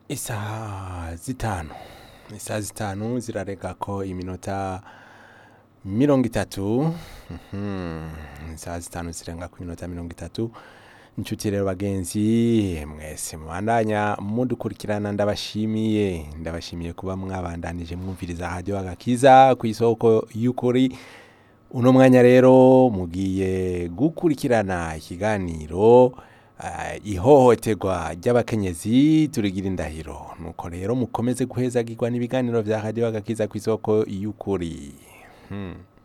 isaha zitanu isaha zitanu zirarega ko iminota mirongo itatu Mhm. isaha zitanu zirenga ku minota mirongo itatu inshuti rero bagenzi mwese mubandanya mudukurikirana ndabashimiye ndabashimiye kuba mwabandanije mwumviriza radio agakiza ku isoko y'ukuri uno mwanya rero mugiye gukurikirana ikiganiro eh, ihohoterwa ry'abakenyezi turigira indahiro nuko rero mukomeze guhezagirwa n'ibiganiro vya radio agakiza ku isoko y'ukuri hmm.